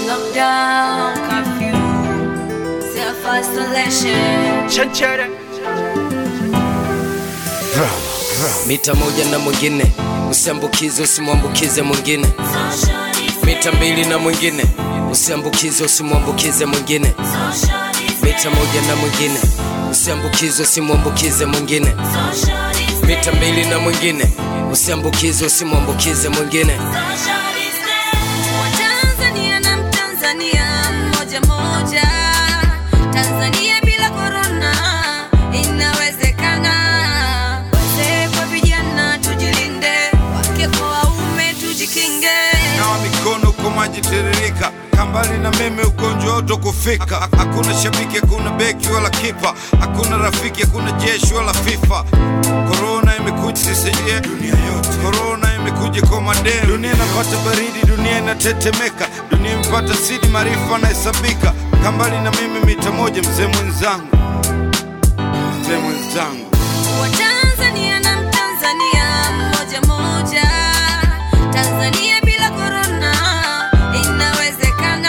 Lockdown, curfew, self-isolation. Chanchere. mita moja na mwingine usiambukize usimwambukize mwingine mita mbili na mwingine usiambukize usimwambukize mwingine mita moja na mwingine usiambukize usimwambukize mwingine mita mbili na mwingine usiambukize usimwambukize mwingine Watanzania na Mtanzania mmoja mmoja, Tanzania bila korona inawezekana. Wazee kwa vijana tujilinde, wake kwa waume tujikinge. nawa mikono kwa maji tiririka kambali na mimi ugonjwa wote kufika Ha- hakuna shabiki hakuna beki wala kipa hakuna rafiki hakuna jeshi wala fifa korona imekuja sisaidia dunia yote korona imekuja kwa madeni dunia inapata baridi dunia inatetemeka dunia imepata sidi maarifa anahesabika kambali na mimi mita moja mzee mwenzangu mzee mwenzangu Watanzania na Mtanzania mmoja mmoja, Tanzania bila korona inawezekana.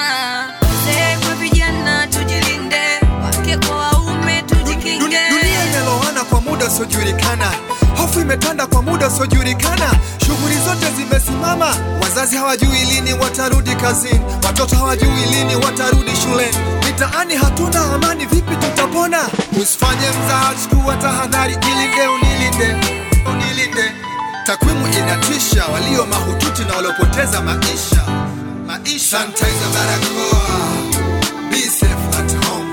Wazee kwa vijana tujilinde, wake kwa waume tujikinge. Dunia, dunia imelowana kwa muda usiojulikana, hofu imetanda kwa muda usiojulikana, shughuli zote zimesimama, wazazi hawajui lini watarudi kazini, watoto hawajui lini watarudi shuleni, mitaani hatuna amani, vipi tutapona? Usifanye mzaha, chukua tahadhari, jilinde, unilinde, unilinde. Takwimu inatisha, walio mahututi na waliopoteza maisha, maisha. Sanitizer, barakoa, be safe at home.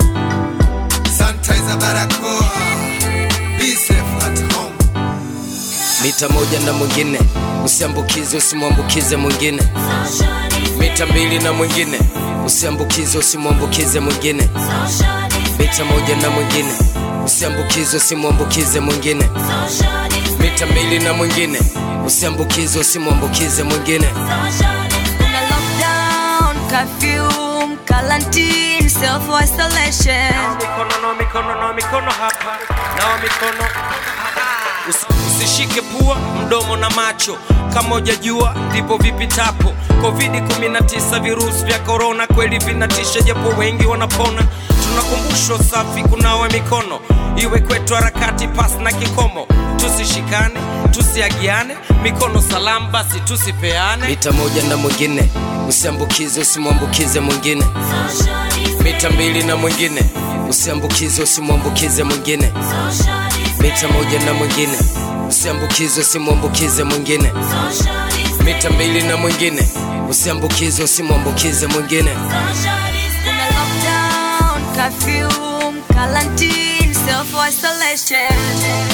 Sanitizer barakoa Be safe at home mita moja na mwingine usiambukize usimwambukize mwingine mita mbili na mwingine usiambukize usimwambukize mwingine mita moja na mwingine usiambukize usimwambukize mwingine mita mbili na mwingine usiambukize usimwambukize mwingine Kuna lockdown, curfew, quarantine, self-isolation. Mikono na mikono na mikono hapa. Na mikono. Usi- Usishike pua, mdomo na macho. Kama hujajua ndipo vipitapo. Covid-19 virusi vya corona kweli vinatisha, japo wengi wanapona. Tunakumbushwa safi kunawa mikono, iwe kwetu harakati pasi na kikomo. Tusishikane, tusiagiane, mikono salamu basi tusipeane. mita moja na mwingine usiambukize usimwambukize mwingine mita mbili na mwingine usiambukize usimwambukize mwingine mita moja na mwingine usiambukize usimwambukize mwingine mita mbili na mwingine usiambukize usimwambukize mwingine Kuna lockdown, curfew, quarantine, self-isolation.